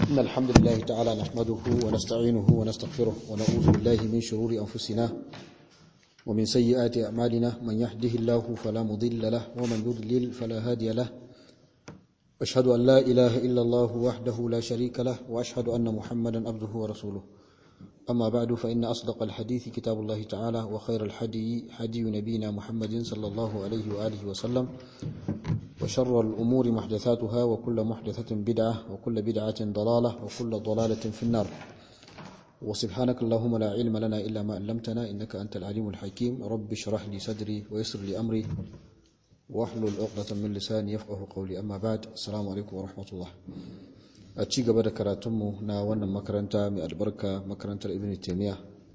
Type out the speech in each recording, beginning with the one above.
إن الحمد لله تعالى نحمده ونستعينه ونستغفره ونعوذ بالله من شرور أنفسنا ومن سيئات أعمالنا من يهده الله فلا مضل له ومن يضلل فلا هادي له أشهد أن لا إله إلا الله وحده لا شريك له وأشهد أن محمدا عبده ورسوله أما بعد فإن أصدق الحديث كتاب الله تعالى وخير الحدي حدي نبينا محمد صلى الله عليه وآله وسلم وشر الأمور محدثاتها وكل محدثة بدعة وكل بدعة ضلالة وكل ضلالة في النار وسبحانك اللهم لا علم لنا إلا ما علمتنا إنك أنت العليم الحكيم رب اشرح لي صدري ويسر لي أمري واحلل عقدة من لساني يفقه قولي أما بعد السلام عليكم ورحمة الله a ci gaba da karatunmu na wannan makaranta mai albarka makarantar ibn taimiyya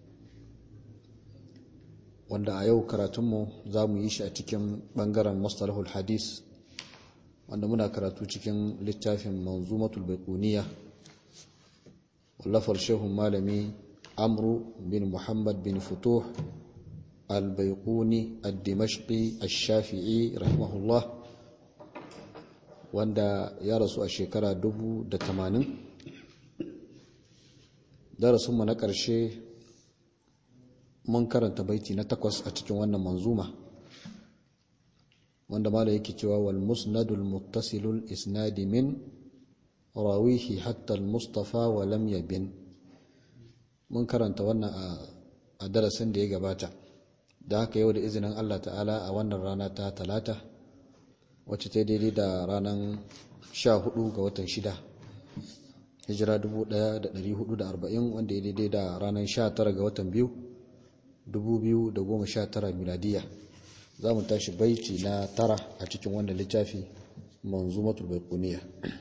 wanda a yau karatunmu za mu yi shi a cikin bangaren mustalahul hadis wanda muna karatu cikin littafin manzumatul baikuniya wallafar shehun malami amru bin muhammad bin futuh al-baikuni al-dimashqi al-shafi'i rahimahullah wanda ya rasu a shekara dubu da tamanin darasinmu na ƙarshe mun karanta baiti na takwas a cikin wannan manzuma wanda mala yake cewa wal musnadul muttasilul isnadi min rawihi hatta al mustafa wa lam yabin mun karanta wannan a darasin da ya gabata da haka yau da izinin Allah ta'ala a wannan rana ta talata wacce ta daidai da ranar 14 ga watan 6 hijira 1440 wanda ya daidai da ranar 19 ga watan 2 2019 miladiya za mu tashi baiti na tara a cikin wannan littafi manzumatul baikuniya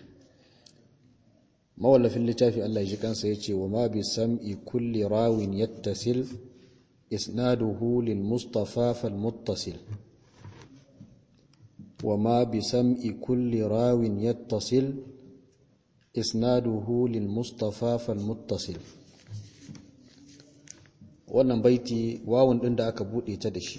mawallafin littafi Allah ya ji kansa ya ce wa ma bi sam'i kulli rawin yattasil isnaduhu lil mustafa fal muttasil وما بسمع كل راو يتصل إسناده للمصطفى فالمتصل wannan baiti wawun ɗin da aka buɗe ta da shi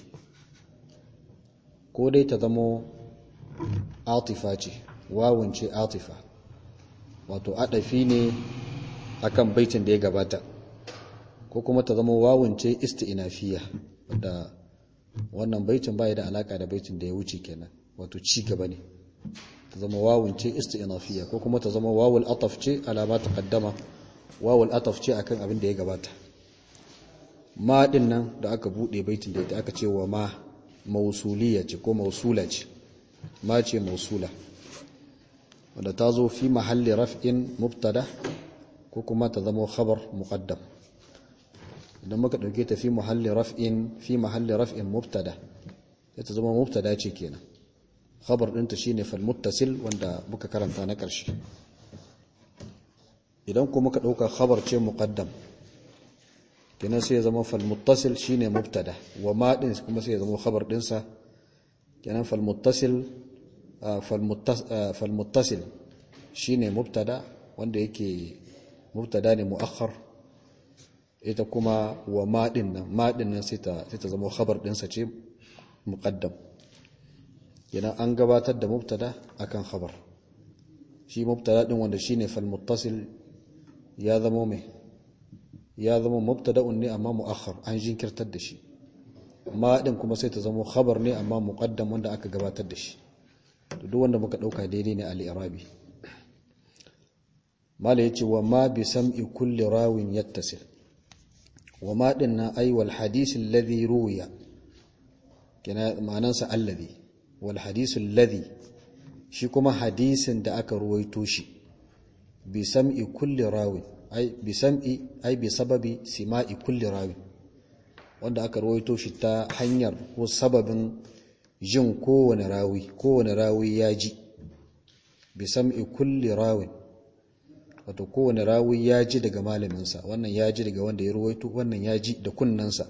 ko dai ta zamo atifa ce wawun ce atifa wato adafi ne akan baitin da ya gabata ko kuma ta zama wawun ce isti'nafiya wadda wannan baitin bai da alaka da baitin da ya wuce kenan wato ci gaba ne ta zama wawun ce isti'nafiya ko kuma ta zama wawul ataf ce alama ta kaddama wawul ataf ce akan abin da ya gabata ma din nan da aka bude baitin da ita aka ce wa ma mausuliya ce ko mausula ce ma ce mausula wanda ta zo fi mahalli raf'in mubtada ko kuma ta zama khabar muqaddam idan muka dauke ta fi mahalli raf'in fi mahalli raf'in mubtada ta zama mubtada ce kenan khabar ɗinta shine falmuttasil wanda muka karanta na ƙarshe idan kuma muka ɗauka khabar ce muqaddam kenan sai ya zama falmuttasil shine mubtada wa ma din kuma sai ya zama khabar ɗinsa kenan falmuttasil falmuttasil shine mubtada wanda yake mubtada ne muakhar ita kuma wa ma din nan ma din nan sai ta sai ta zama khabar ɗinsa ce muqaddam yana an gabatar da mubtada akan khabar shi mubtada din wanda shine fal muttasil ya zama mai ya zama mubtada'un ne amma muakhar an jinkirtar da shi ma din kuma sai ta zama khabar ne amma muqaddam wanda aka gabatar da shi to duk wanda muka dauka daidai ne al-i'rabi mala yace wa ma bi sam'i kulli rawin yattasil wa ma din na ay wal hadith alladhi ruwiya kana ma'anansa alladhi wal hadisul ladhi shi kuma hadisin da aka ruwaito shi bi sam'i kulli rawi ai bi sam'i ai bi sababi sima'i kulli rawi wanda aka ruwaito shi ta hanyar ko sababin jin kowane rawi kowane rawi ya ji bi sam'i kulli rawi wato kowane rawi ya ji daga malaminsa wannan ya ji daga wanda ya ruwaito wannan ya ji da kunnansa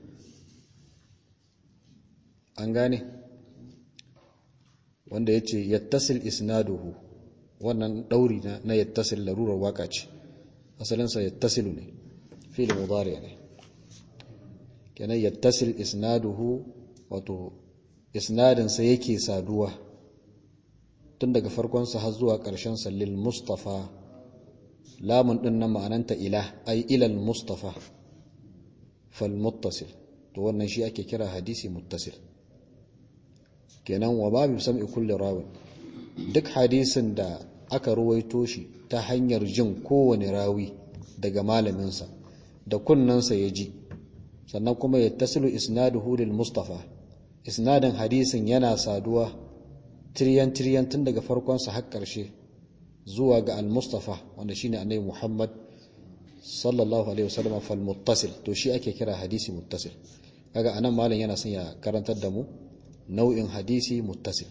an gane wanda ya ce yattasil isnaduhu wannan ɗauri na yattasil larurar waka ce asalinsa yattasilu ne fili mudari ne kenan yattasil isnaduhu wato isnadinsa yake saduwa tun daga farkonsa har zuwa ƙarshensa lil mustafa lamun din nan ma'ananta ila ay ilal mustafa fal muttasil to wannan shi ake kira hadisi muttasil kenan wa babu sam'i kulli rawin duk hadisin da aka ruwaito shi ta hanyar jin kowane rawi daga malaminsa da kunnansa ya ji sannan kuma ya tasilu isnaduhu lil mustafa isnadin hadisin yana saduwa tiryan tiryan tun daga farkonsa har ƙarshe zuwa ga al-mustafa wanda shine annabi Muhammad sallallahu alaihi wasallam fal muttasil to shi ake kira hadisi muttasil kaga anan malam yana son ya karantar da mu nau'in hadisi muttasil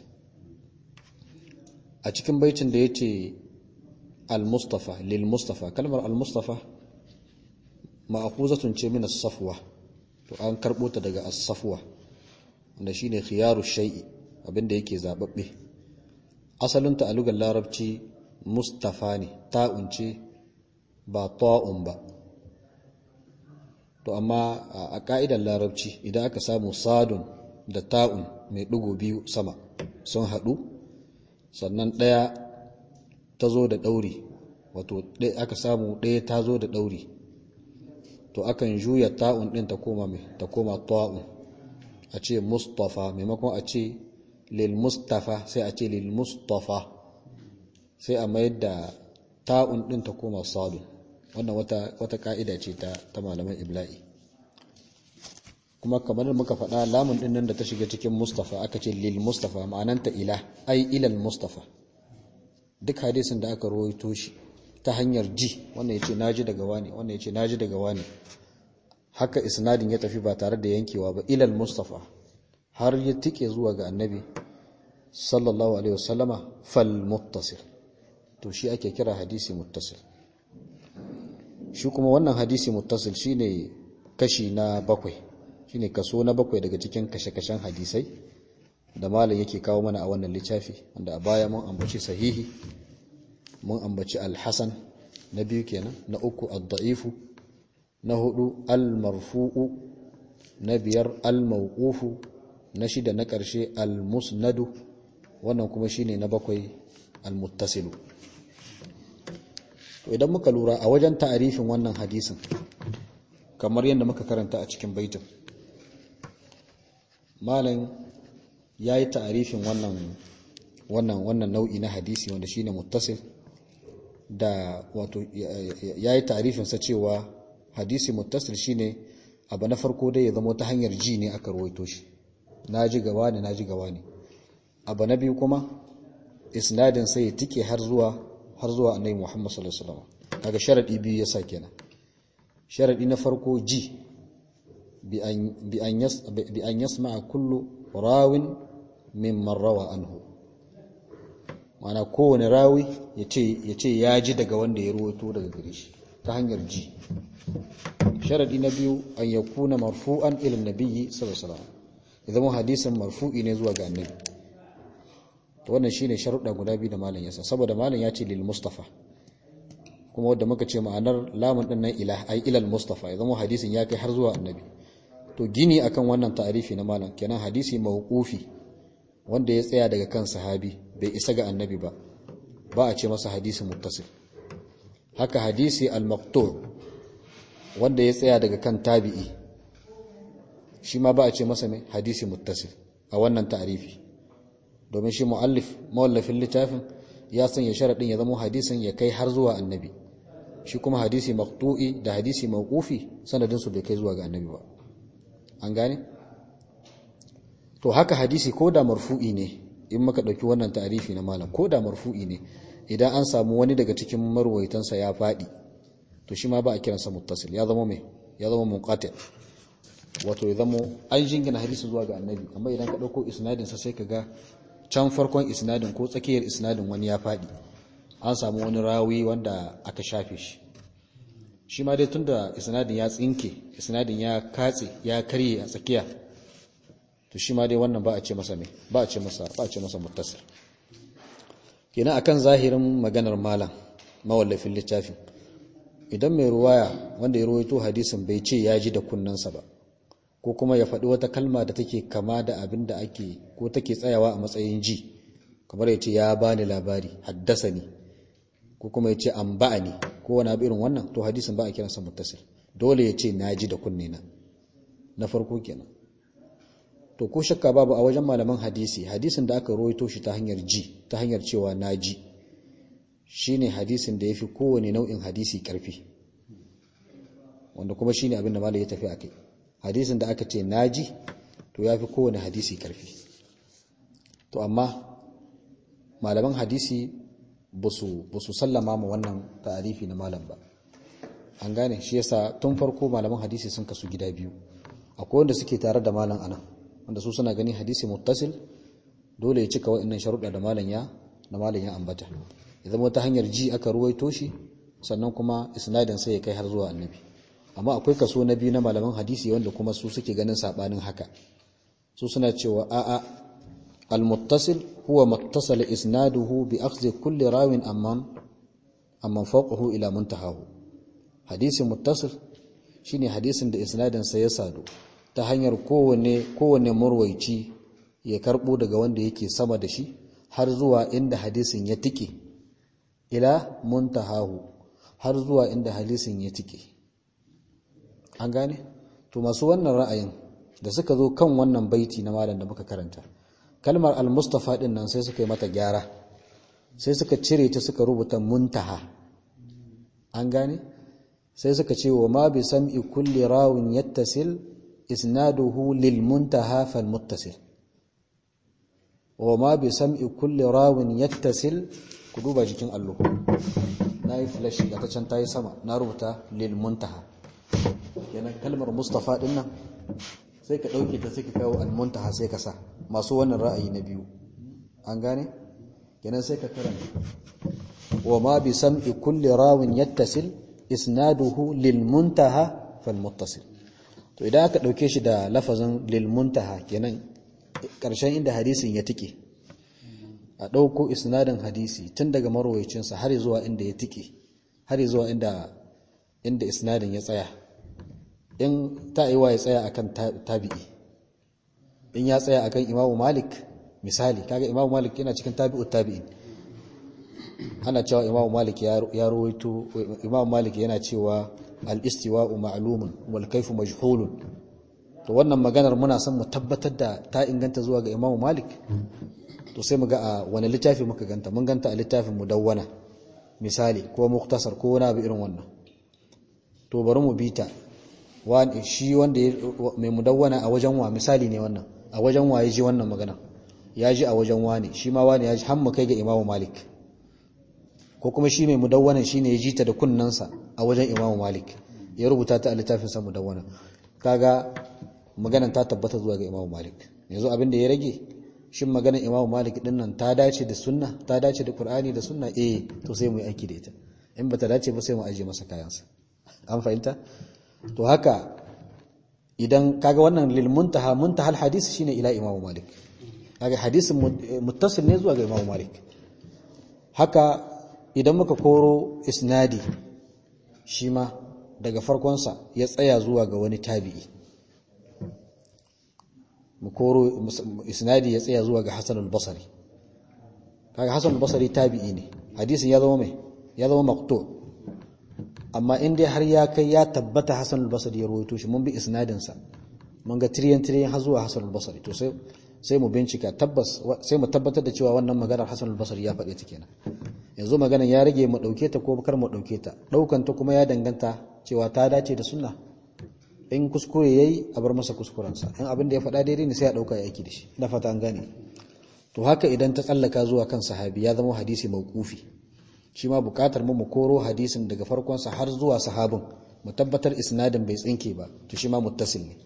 a cikin baitin da yace al-mustafa lil mustafa kalmar al-mustafa ma'khuzatun ce min as-safwa to an karbo ta daga as-safwa wanda shine khiyaru shay'i abinda yake zababbe asalinta a lugar larabci mustafa ne ta'un ce ba ta'un ba to amma a ka'idar larabci idan aka samu sadun da ta'un mai ɗigo biyu sama sun haɗu sannan ɗaya ta zo da ɗauri wato aka samu ɗaya ta zo da ɗauri to akan juya ta'un ɗin ta koma mai ta koma ta'un a ce mustafa maimakon a ce lil mustafa sai a ce lil mustafa sai a mayar da ta'un ɗin ta koma sadun wannan wata wata ka'ida ce ta ta malaman ibla'i kuma kamar da muka faɗa lamun ɗin nan da ta shiga cikin mustafa aka ce lil mustafa ma'ananta ila ai ilal mustafa duk hadisin da aka rawaito shi ta hanyar ji wannan yace naji daga wani wannan yace naji daga wani haka isnadin ya tafi ba tare da yankewa ba ilal mustafa har ya tike zuwa ga annabi sallallahu alaihi wasallama fal muttasil to shi ake kira hadisi muttasil shi kuma wannan hadisi muttasil shine kashi na bakwai shine kaso na bakwai daga cikin kashe-kashen hadisai da malam yake kawo mana a wannan littafi wanda a baya mun ambaci sahihi mun ambaci al-hasan na biyu kenan na uku ad-da'ifu na hudu al-marfu'u na biyar al-mawqufu na shida na ƙarshe al-musnadu wannan kuma shine na bakwai al-muttasilu to idan muka lura a wajen ta'arifin wannan hadisin kamar yadda muka karanta a cikin baitin malam yayi ta'arifin wannan wannan wannan nau'i na hadisi wanda shine muttasil da wato yayi ta'arifin sa cewa hadisi muttasil shine abu na farko dai ya zama ta hanyar ji ne aka rawaito shi naji gaba ne naji gaba ne abu na biyu kuma isnadin sai ya tike har zuwa har zuwa annabi Muhammad sallallahu alaihi wasallam kaga sharadi biyu yasa kenan sharadi na farko ji bi an bi an yas bi an yasma kullu rawin mimman rawa anhu mana kowane rawi yace yace ya ji daga wanda ya ruwato daga gare shi ta hanyar ji sharadi na biyu an yakuna marfu'an ila nabiyyi sallallahu alaihi wasallam idan hadisin marfu'i ne zuwa ga annabi to wannan shine sharuɗa guda biyu da malam yasa saboda malam ya ce lil mustafa kuma wanda muka ce ma'anar lamun din nan ila ai ilal mustafa ya zama hadisin ya kai har zuwa annabi to gini akan wannan ta'arifi na malam kenan hadisi mawqufi wanda ya tsaya daga kan sahabi bai isa ga annabi ba ba a ce masa hadisi muttasil haka hadisi al-maqtu' wanda ya tsaya daga kan tabi'i shi ma ba a ce masa mai hadisi muttasil a wannan ta'arifi domin shi mu'allif mawallafin littafin ya sanya sharadin ya zama hadisin ya kai har zuwa annabi shi kuma hadisi maqtu'i da hadisi mawqufi sanadin su bai kai zuwa ga annabi ba an gane to haka hadisi ko da marfu'i ne in muka dauki wannan ta'arifi na malam ko da marfu'i ne idan an samu wani daga cikin marwaitansa ya fadi to shi ma ba a kiransa muttasil ya zama mai ya zama munqati wato ya zama an jingina hadisi zuwa ga annabi amma idan ka dauko isnadin sa sai ka ga can farkon isnadin ko tsakiyar isnadin wani ya faɗi an samu wani rawi wanda aka shafe shi shi ma dai tunda isnadin ya tsinke isnadin ya katse ya karye a tsakiya to shi ma dai wannan ba a ce masa me ba a ce masa ba a ce masa muttasir kenan akan zahirin maganar malam mawallafin littafin idan mai ruwaya wanda ya ruwaito hadisin bai ce ya ji da kunnansa ba ko kuma ya faɗi wata kalma da take kama da abin da ake ko take tsayawa a matsayin ji kamar ya ce ya bani labari haddasa ni ko kuma ya ce an ba'a ni ko ko wani abu irin wannan to hadisin ba a kiransa muttasil dole ya ce naji da kunne na na farko kenan to ko shakka babu a wajen malaman hadisi hadisin da aka rawaito shi ta hanyar ji ta hanyar cewa naji shine hadisin da yafi kowane nau'in hadisi karfi wanda kuma shine abin da malai ya tafi akai hadisin da aka ce naji to yafi kowane hadisi karfi to amma malaman hadisi ba su sallama ma wannan ta'arifi na malam ba an gane shi yasa tun farko malaman hadisi sun kasu gida biyu akwai wanda suke tare da malam anan wanda su suna gani hadisi muttasil dole ya cika wa'annan sharuɗa da malam ya da malam ya ambata ya zama ta hanyar ji aka ruwaito shi sannan kuma isnadin sai ya kai har zuwa annabi amma akwai kaso na biyu na malaman hadisi wanda kuma su suke ganin sabanin haka su suna cewa a'a al-muttasil huwa mattasala isnaduhu bi akhdhi kulli rawin amman amman fawqahu ila muntahahu hadisi muttasil shine hadisin da isnadin sa ya sadu ta hanyar kowanne kowanne murwaici ya karbo daga wanda yake sama da shi har zuwa inda hadisin ya tike ila muntahahu har zuwa inda hadisin ya tike an gane to masu wannan ra'ayin da suka zo kan wannan baiti na malam da muka karanta kalmar al-mustafa din nan sai suka yi mata gyara sai suka cire ta suka rubuta muntaha an gane sai suka ce wa ma bi sam'i kulli rawin yattasil isnaduhu lil muntaha fal muttasil wa ma bi sam'i kulli rawin yattasil ku duba jikin allo na yi flash ga ta can ta yi sama na rubuta lil muntaha yana kalmar mustafa din nan sai ka ɗauke ta sai ka kawo al-muntaha sai ka sa masu wannan ra'ayi na biyu an gane kenan sai ka karanta wa ma bi sam'i kulli rawin yattasil isnaduhu lil muntaha fal muttasil to idan aka ɗauke shi da lafazin lil muntaha kenan ƙarshen inda hadisin ya tike a ɗauko isnadin hadisi tun daga marwayicinsa har zuwa inda ya tike har zuwa inda inda isnadin ya tsaya in ta yi wa ya tsaya akan tabi'i in ya tsaya akan imamu malik misali kaga imamu malik yana cikin tabi'ut tabi'in ana cewa imamu malik ya rawaito imamu malik yana cewa al-istiwa'u ma'lumun wal kayfu majhulun to wannan maganar muna son mu tabbatar da ta inganta zuwa ga imamu malik to sai mu ga a wani littafi muka ganta mun ganta a littafin mudawwana misali ko muktasar ko wani abu irin wannan to bari mu bita shi wanda mai mudawwana a wajen wa misali ne wannan a wajen wa ya ji wannan magana ya ji a wajen wani shi ma wani ya ji hamma kai ga imamu malik ko kuma shi mai mudawwanan shi ne ya ji ta da kunnansa a wajen imamu malik ya rubuta ta a littafinsa mudawwana kaga maganan ta tabbata zuwa ga imamu malik yanzu abin da ya rage shin maganar imamu malik din nan ta dace da sunna ta dace da qur'ani da sunna eh to sai mu yi aiki da ita in bata dace ba sai mu aje masa kayansa an fahimta to haka idan kaga wannan lil muntaha muntahal hadis shine ila imamu malik kaga hadisin muttasil ne zuwa ga imamu malik haka idan muka koro isnadi shi ma daga farkonsa ya tsaya zuwa ga wani tabi'i mu koro isnadi ya tsaya zuwa ga hasan al-basri kaga hasan al-basri tabi'i ne hadisin ya zama mai ya zama maqtu' amma in dai har ya kai ya tabbata Hassan al-Basri ya rawaito shi mun bi isnadin sa mun ga tiriyan tiriyan har zuwa Hassan al-Basri to sai sai mu bincika tabbas sai mu tabbatar da cewa wannan maganar Hassan al-Basri ya faɗe ta kenan yanzu maganar ya rage mu dauke ta ko kar mu dauke ta daukan ta kuma ya danganta cewa ta dace da sunna in kuskure yayi a bar masa kuskuren sa in abin da ya faɗa daidai ne sai a dauka ya aiki da shi ina fata an gane to haka idan ta tsallaka zuwa kan sahabi ya zama hadisi mauqufi shi ma bukatar mu mu koro hadisin daga farkonsa har zuwa sahabin mu tabbatar isnadin bai tsinke ba to shi ma muttasil ne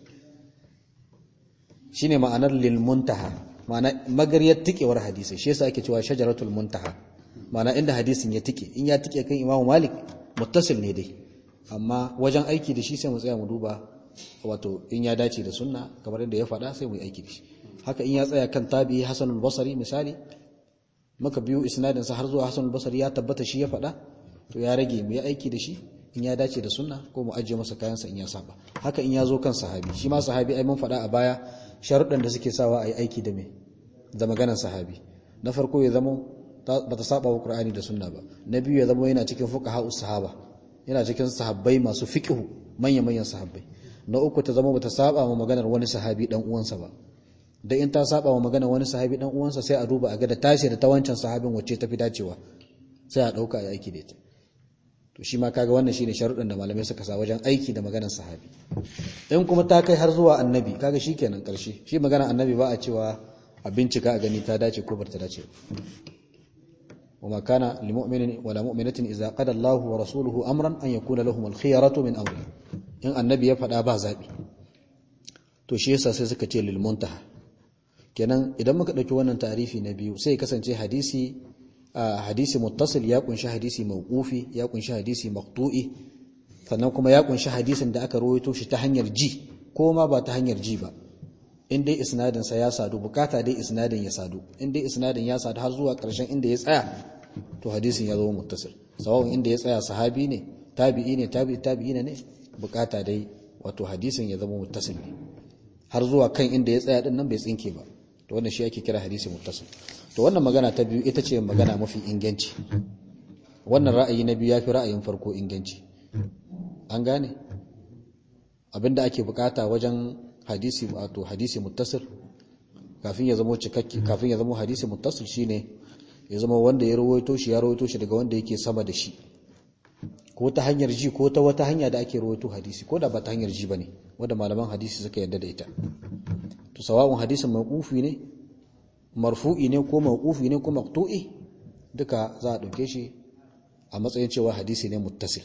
shine ma'anar lil muntaha ma'ana magariyar tikewar hadisi shi yasa ake cewa shajaratul muntaha ma'ana inda hadisin ya tike in ya tike kan imamu malik muttasil ne dai amma wajen aiki da shi sai mu tsaya mu duba wato in ya dace da sunna kamar yadda ya faɗa sai mu yi aiki da shi haka in ya tsaya kan tabi'i hasanul basri misali muka biyo isnadinsa har zuwa Hassan al-Basri ya tabbata shi ya faɗa to ya rage mu yi aiki da shi in ya dace da sunna ko mu ajiye masa kayansa in ya saba haka in ya zo kan sahabi shi ma sahabi ai mun faɗa a baya sharuɗan da suke sawa a yi aiki da me da maganar sahabi na farko ya zama ba ta saba wa Qur'ani da sunna ba na biyu ya zama yana cikin fuqaha sahaba yana cikin sahabbai masu fiqhu manya-manyan sahabbai na uku ta zama bata saba ma maganar wani sahabi dan uwansa ba da in ta saba wa maganar wani sahabi dan uwansa sai a duba a ga da tashi da ta wancan sahabin wacce ta fi dacewa sai a dauka a aiki da ita to shi ma kaga wannan shine sharuɗin da malamai suka sa wajen aiki da maganar sahabi in kuma ta kai har zuwa annabi kaga shikenan karshe shi maganar annabi ba a cewa a bincika a gani ta dace ko bata dace وما كان لمؤمن ولا مؤمنة إذا قضى الله ورسوله أمرا أن يكون لهم الخيرة من أمره إن النبي يفعل أبا زابي to shi yasa sai suka ce lil muntaha kenan idan muka dauki wannan tarifi na biyu sai kasance hadisi hadisi muttasil ya kunshi hadisi mawqufi ya kunshi hadisi maqtu'i sannan kuma ya kunshi hadisin da aka rawaito shi ta hanyar ji ko ma ba ta hanyar ji ba in dai isnadin sa ya sadu bukata dai isnadin ya sadu in dai isnadin ya sadu har zuwa karshen inda ya tsaya to hadisin ya zama muttasil sawa'un inda ya tsaya sahabi ne tabi'i ne tabi'i tabi'i ne bukata dai wato hadisin ya zama muttasil ne har zuwa kan inda ya tsaya din nan bai tsinke ba to wannan shi ake kira hadisi muttasil to wannan magana ta biyu ita ce magana mafi inganci wannan ra'ayi na biyu yafi ra'ayin farko inganci an gane abinda ake bukata wajen hadisi wato hadisi muttasil kafin ya zama cikakke kafin ya zama hadisi muttasil shine ya zama wanda ya rawaito shi ya rawaito shi daga wanda yake sama da shi ko ta hanyar ji ko ta wata hanya da ake rawaito hadisi ko da ba ta hanyar ji bane wanda malaman hadisi suka yarda da ita to sawa'un hadisin mawqufi ne marfu'i ne ko mawqufi ne ko maqtu'i duka za a dauke shi a matsayin cewa hadisi ne muttasil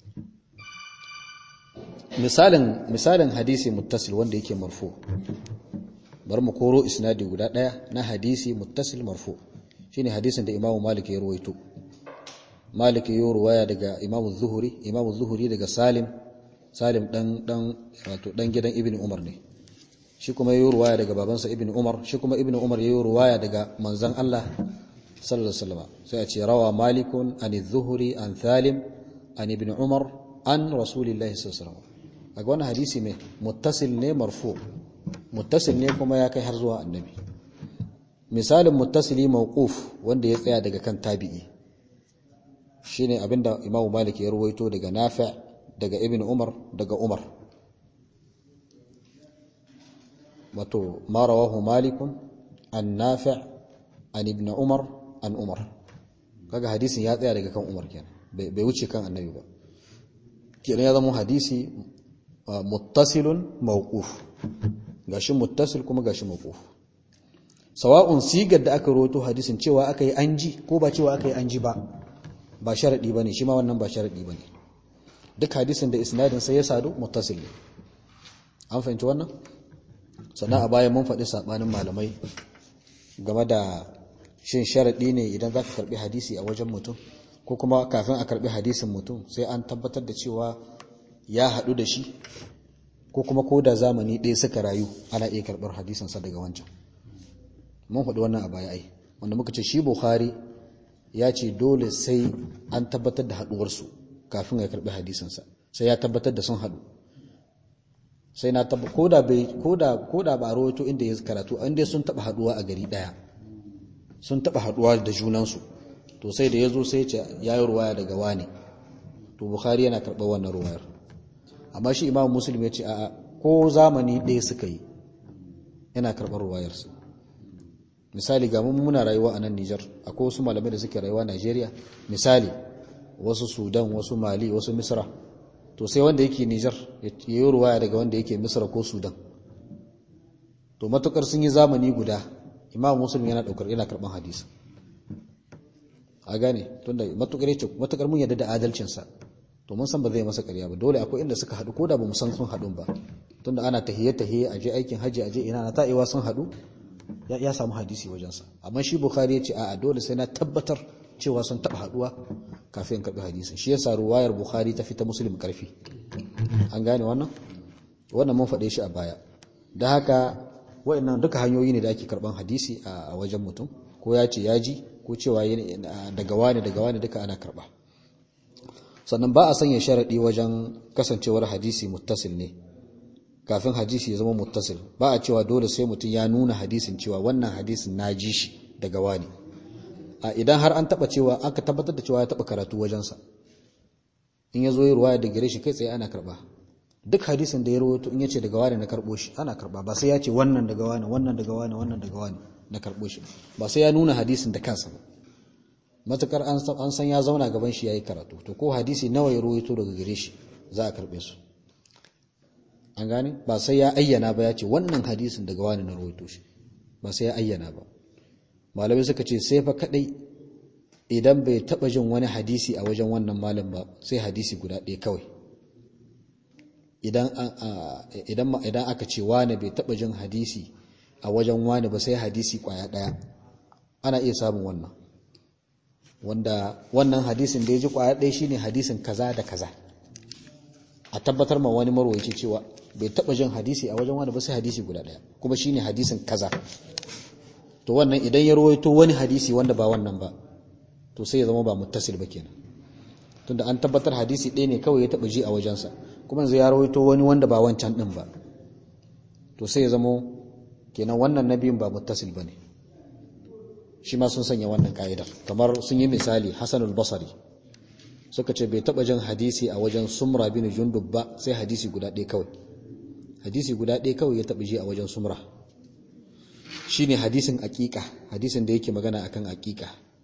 misalin misalin hadisi muttasil wanda yake marfu bari mu koro isnadi guda daya na hadisi muttasil marfu shine hadisin da Imam Malik ya ruwaito Malik ya ruwaya daga Imam Zuhri Imam Zuhri daga Salim Salim dan dan wato dan gidan Ibn Umar ne shi kuma ya ruwaya daga babansa Ibn Umar shi kuma Ibn Umar ya ruwaya daga manzon Allah sallallahu alaihi wasallam sai a ce rawa Malikun an Zuhri an Salim an Ibn Umar an Rasulillahi sallallahu alaihi wasallam kaga wannan hadisi mai muttasil ne marfu muttasil ne kuma ya kai har zuwa annabi misalin muttasili mawquf wanda ya tsaya daga kan tabi'i shine abinda Imam Malik ya ruwaito daga Nafi' daga Ibn Umar daga Umar wato ma rawahu Malik an Nafi' an Ibn Umar an Umar kaga hadisin ya tsaya daga kan Umar kenan bai wuce kan annabi ba kenan ya zama hadisi muttasilun mawquf gashi muttasil kuma gashi mawquf sawa'un sigar da aka roto hadisin cewa aka yi anji ko ba cewa aka yi anji ba ba sharadi bane shi ma wannan ba sharadi bane duk hadisin da isnadin sai ya sadu muttasil ne an fahimci wannan sannan a baya mun faɗi sabanin malamai game da shin sharadi ne idan zaka karbi hadisi a wajen mutum ko kuma kafin a karbi hadisin mutum sai an tabbatar da cewa ya haɗu da shi ko kuma ko da zamani ɗaya suka rayu ana iya karɓar hadisinsa daga wancan mun faɗi wannan a baya ai wanda muka ce shi bukhari ya ce dole sai an tabbatar da haɗuwarsu kafin ya karɓi hadisinsa sai ya tabbatar da sun haɗu sai na tabba ko da bai ko da ko da ba rawaito inda ya karatu inda sun taɓa haɗuwa a gari ɗaya sun taɓa haɗuwa da junansu to sai da ya zo sai ya yi ruwaya daga wani to bukhari yana karɓar wannan ruwayar amma shi imam muslim ya ce a ko zamani ɗaya suka yi yana karɓar ruwayarsa misali ga mun muna rayuwa a nan Nijar akwai wasu malamai da suke rayuwa Najeriya misali wasu Sudan wasu Mali wasu Misra to sai wanda yake Nijar ya yi ruwaya daga wanda yake Misra ko Sudan to matukar sun yi zamani guda imam muslim yana daukar yana karban hadisi a gane tunda matukar yace matukar mun yarda da adalcinsa to mun san ba zai masa ƙarya ba dole akwai inda suka haɗu ko da ba mu san sun haɗu ba tunda ana tahiyye tahiyye a je aikin haji a je ina na ta'iwa sun haɗu ya samu hadisi wajensa amma shi bukhari ya ce a'a dole sai na tabbatar cewa sun taɓa haɗuwa kafin in karɓi hadisin shi yasa ruwayar bukhari ta fita muslim ƙarfi an gane wannan wannan mun faɗe shi a baya da haka wa'annan duka hanyoyi ne da ake karɓan hadisi a wajen mutum ko ya ce ya ji ko cewa daga wani daga wani duka ana karɓa sannan ba a sanya sharaɗi wajen kasancewar hadisi muttasil ne kafin hadisi ya zama muttasil ba a cewa dole sai mutum ya nuna hadisin cewa wannan hadisin na ji shi daga wani a idan har an taba cewa aka tabbatar da cewa ya taba karatu wajensa in ya zo yi ruwaya da gare shi kai tsaye ana karba duk hadisin da ya rawaito in ya ce daga wani na karbo shi ana karba ba sai ya ce wannan daga wani wannan daga wani wannan daga wani na karbo shi ba sai ya nuna hadisin da kansa ba matukar an san ya zauna gaban shi yayi karatu to ko hadisi nawa ya rawaito daga gare shi za a karbe su an gane ba sai ya ayyana ba ya ce wannan hadisin daga wani na rawaito shi ba sai ya ayyana ba malamai suka ce sai fa kadai idan bai taba jin wani hadisi a wajen wannan malam ba sai hadisi guda ɗaya kawai idan aka ce wani bai taba jin hadisi a wajen wani ba sai hadisi kwaya ɗaya ana iya samun wannan wanda wannan hadisin da ya ji kwaya ɗaya shine hadisin kaza da kaza a tabbatar ma wani marwaci cewa bai taba jin hadisi a wajen wani ba sai hadisi guda ɗaya kuma shine hadisin kaza to wannan idan ya rawaito wani hadisi wanda ba wannan ba to sai ya zama ba muttasil ba kenan tunda an tabbatar hadisi ɗaya ne kawai ya taɓa ji a wajensa kuma yanzu ya rawaito wani wanda ba wancan ɗin ba to sai ya zama kenan wannan nabiyin ba muttasil ba ne shi ma sun sanya wannan ka'idar kamar sun yi misali hasan al-basri suka ce bai taɓa jin hadisi a wajen sumra bin jundub ba sai hadisi guda ɗaya kawai hadisi guda ɗaya kawai ya taɓa ji a wajen sumra shine hadisin aƙiƙa hadisin da yake magana akan aƙiƙa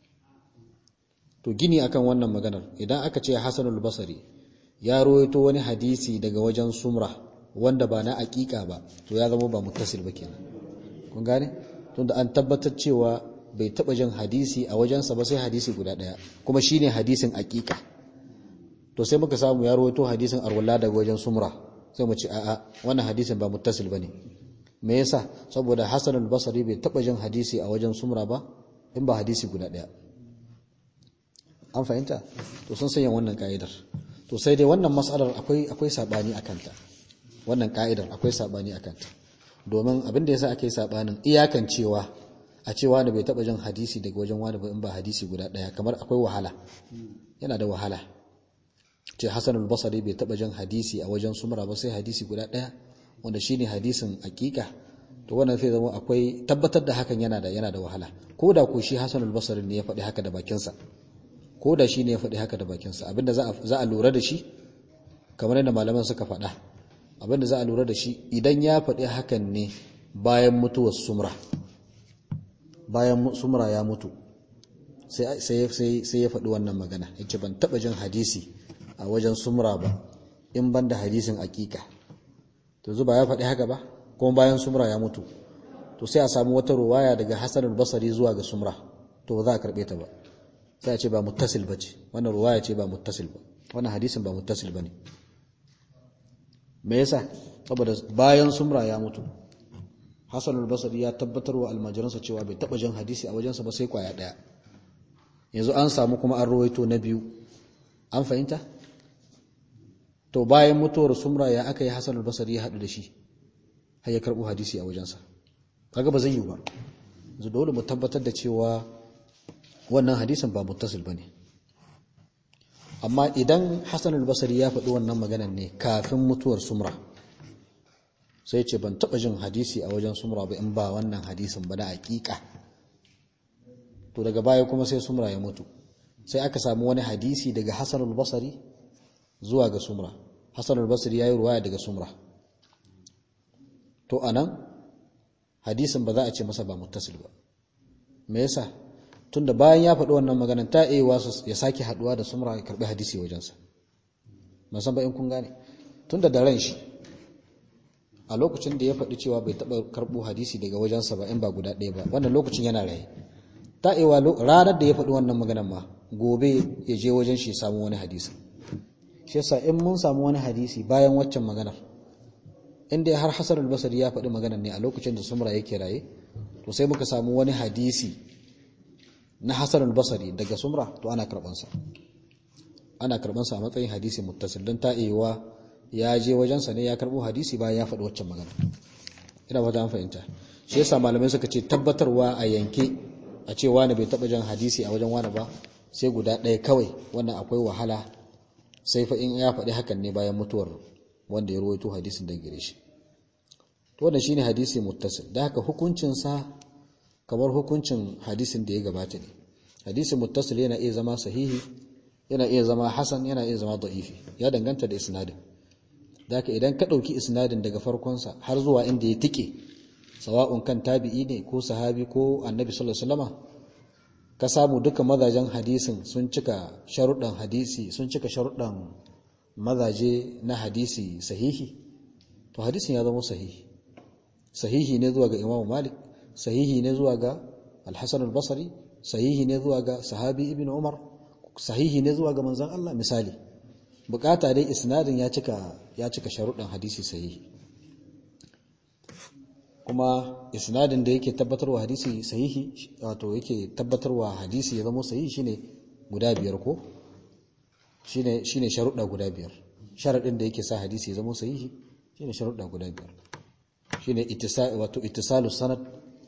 to gini akan wannan maganar idan aka ce Hassanul Basri ya rawaito wani hadisi daga wajen Sumra wanda ba na aƙiƙa ba to ya zama ba muttasil ba kenan kun gane tunda an tabbatar cewa bai taba jin hadisi a wajensa ba sai hadisi guda daya kuma shine hadisin aƙiƙa to sai muka samu ya rawaito hadisin arwalla daga wajen Sumra sai mu ce a'a wannan hadisin ba muttasil bane me yasa saboda Hassanul Basri bai taba jin hadisi a wajen Sumra ba in ba hadisi guda daya an fahimta to sun sanya wannan ka'idar to sai dai wannan mas'alar akwai akwai sabani akan ta wannan ka'idar akwai sabani akan ta domin abin da yasa ake sabanin iyakan cewa a cewa da bai taba jin hadisi daga wajen wani ba in ba hadisi guda daya kamar akwai wahala yana da wahala ce Hassan al-Basri bai taba jin hadisi a wajen Sumra ba sai hadisi guda daya wanda shine hadisin hakika to wannan sai zama akwai tabbatar da hakan yana da yana da wahala ko da ko shi Hassan al-Basri ne ya faɗi haka da bakinsa ko da shi ne ya faɗi haka da bakinsa abinda za a lura da shi kamar yadda malaman suka faɗa abinda za a lura da shi idan ya faɗi hakan ne bayan mutuwar sumra bayan sumra ya mutu sai ya faɗi wannan magana yace ban taɓa jin hadisi a wajen sumra ba in ban da hadisin aƙiƙa to zuba ya faɗi haka ba kuma bayan sumra ya mutu to sai a samu wata ruwaya daga hasan al-basri zuwa ga sumra to ba za a karɓe ta ba sai a ce ba muttasil ba ce wannan ruwaya ce ba muttasil ba wannan hadisin ba muttasil ba ne me yasa saboda bayan sumra ya mutu hasan al-basri ya tabbatar wa almajiransa cewa bai taba jin hadisi a wajensa ba sai kwaya daya yanzu an samu kuma an rawaito na biyu an fahimta to bayan mutuwar sumra ya aka yi hasan al-basri ya haɗu da shi har ya karɓo hadisi a wajensa kaga ba zai yi ba yanzu dole mu tabbatar da cewa wannan hadisin ba muttasil bane amma idan Hassan al-Basri ya faɗi wannan maganar ne kafin mutuwar Sumra sai ce ban taɓa jin hadisi a wajen Sumra ba in ba wannan hadisin ba da hakika to daga baya kuma sai Sumra ya mutu sai aka samu wani hadisi daga Hassan al-Basri zuwa ga Sumra Hassan al-Basri yayi ruwaya daga Sumra to anan hadisin ba za a ce masa ba muttasil ba me yasa tunda bayan ya faɗi wannan maganar ta iya wasu ya sake haɗuwa da sumra ya karɓi hadisi wajensa san ba in kun gane tunda da ran shi a lokacin da ya faɗi cewa bai taɓa karɓo hadisi daga wajensa ba in ba guda ɗaya ba wannan lokacin yana raye ta iya ranar da ya faɗi wannan maganar ma gobe ya je wajen shi samu wani hadisi shi yasa in mun samu wani hadisi bayan waccan maganar in dai har Hassan al-Basri ya faɗi maganar ne a lokacin da sumra yake raye to sai muka samu wani hadisi na Hassan al-Basri daga Sumra to ana karbansa ana karbansa a matsayin hadisi muttasil don ta'iwa ya je wajensa ne ya karbo hadisi bayan ya faɗi waccan magana ina ba ta fahimta shi yasa malamai suka ce tabbatarwa a yanke a ce wani bai taɓa jan hadisi a wajen wani ba sai guda ɗaya kawai wannan akwai wahala sai fa in ya faɗi hakan ne bayan mutuwar wanda ya rawaito hadisin daga gare shi to wannan shine hadisi muttasil da haka hukuncinsa kamar hukuncin hadisin da ya gabata ne hadisin muttasil yana iya zama sahihi yana iya zama hasan yana iya zama da'ifi ya danganta da isnadin daka idan ka ɗauki isnadin daga farkonsa har zuwa inda ya tike sawa'un kan tabi'i ne ko sahabi ko annabi sallallahu alaihi wasallam ka samu duka mazajen hadisin sun cika sharuɗan hadisi sun cika sharuɗan mazaje na hadisi sahihi to hadisin ya zama sahihi sahihi ne zuwa ga imamu malik sahihi ne zuwa ga alhassan al-basri sahihi ne zuwa ga sahabi ibn umar sahihi ne zuwa ga manzon Allah misali bukata dai isnadin ya cika ya cika sharuɗan hadisi sahihi kuma isnadin da yake tabbatarwa hadisi sahihi wato yake tabbatarwa hadisi ya zama sahihi shine guda biyar ko shine shine sharuɗa guda biyar sharadin da yake sa hadisi ya zama sahihi shine sharuɗa guda biyar shine ittisal wato ittisalu sanad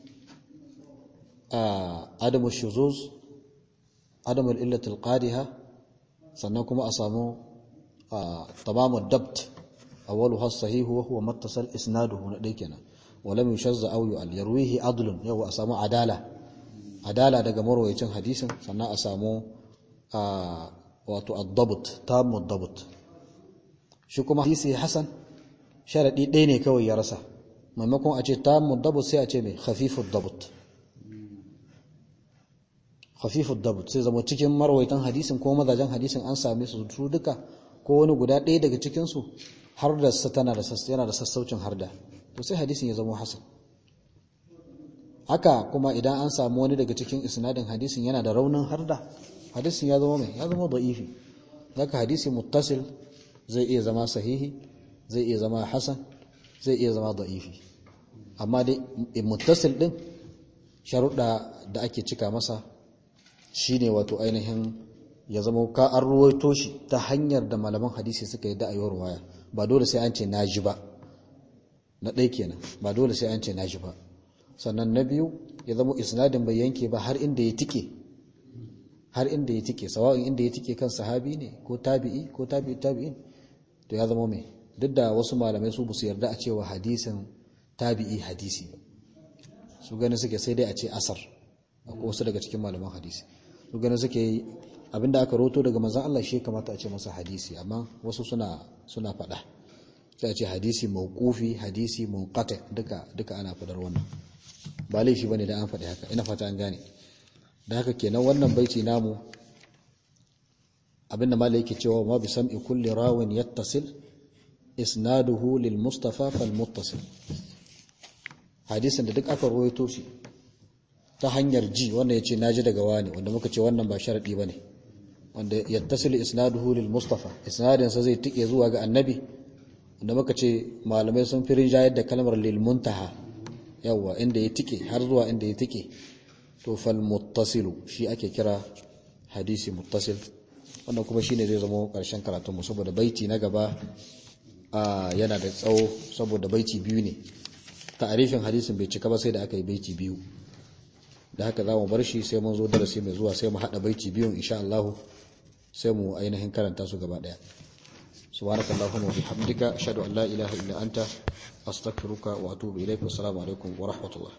adamu shuzuz adamu illatul qadiha sannan kuma a samu tamamu dabt awwaluha as-sahih wa huwa mattasal isnaduhu na dai kenan ولم يشذ أو يؤل يرويه عدل يو أسامو عدالة عدالة daga marwayacin hadisin sannan a samu wato ad-dabt tam ad-dabt shi kuma hadisi hasan sharadi ɗaya ne kawai ya rasa maimakon a ce tam ad-dabt sai a ce mai khafifu ad-dabt khafifu ad-dabt sai zama cikin marwayatan hadisin ko mazajen hadisin an same su su duka ko wani guda ɗaya daga cikin su har da tana da yana da sassaucin harda to sai hadisin ya zama hasan haka kuma idan an samu wani daga cikin isnadin hadisin yana da raunin harda hadisin ya zama mai ya zama da'ifi haka hadisi muttasil zai iya zama sahihi zai iya zama hasan zai iya zama da'ifi amma dai muttasil din sharuɗa da ake cika masa shine wato ainihin ya zama ka an ruwaito shi ta hanyar da malaman hadisi suka yi da'ayar waya ba dole sai an ce na ji ba na ɗai kenan ba dole sai an ce na ji ba sannan na biyu ya zama isnadin bai yanke ba har inda ya tike har inda ya tike sawa'in inda ya tike kan sahabi ne ko tabi'i ko tabi'i tabi'in to ya zama mai duk da wasu malamai su su yarda a cewa hadisin tabi'i hadisi ba su gani suke sai dai a ce asar ko wasu daga cikin malaman hadisi su gani suke abinda aka roto daga manzon Allah shi kamata a ce masa hadisi amma wasu suna suna faɗa sai a ce hadisi mawqufi hadisi munqati duka duka ana fadar wannan ba laifi bane da an faɗi haka ina fata an gane da haka kenan wannan baiti namu abinda malai yake cewa ma bi sam'i kulli rawin yattasil isnaduhu lil mustafa fal muttasil hadisin da duk aka rawaito shi ta hanyar ji wanda yace naji daga wani wanda muka ce wannan ba sharadi bane wanda yattasil isnaduhu lil mustafa isnadin sa zai tike zuwa ga annabi da muka ce malamai sun fi rinjayar da kalmar lilmuntaha yawa inda ya tike har zuwa inda ya tike to fal muttasilu shi ake kira hadisi muttasil wannan kuma shine zai zama karshen karatun mu saboda baiti na gaba yana da tsawo saboda baiti biyu ne ta'arifin hadisin bai cika ba sai da aka yi baiti biyu da haka za mu bar shi sai mun zo darasi mai zuwa sai mu haɗa baiti biyun insha Allah sai mu ainihin karanta su gaba ɗaya سبحانك اللهم وبحمدك أشهد أن لا إله إلا أنت أستغفرك وأتوب إليك والسلام عليكم ورحمة الله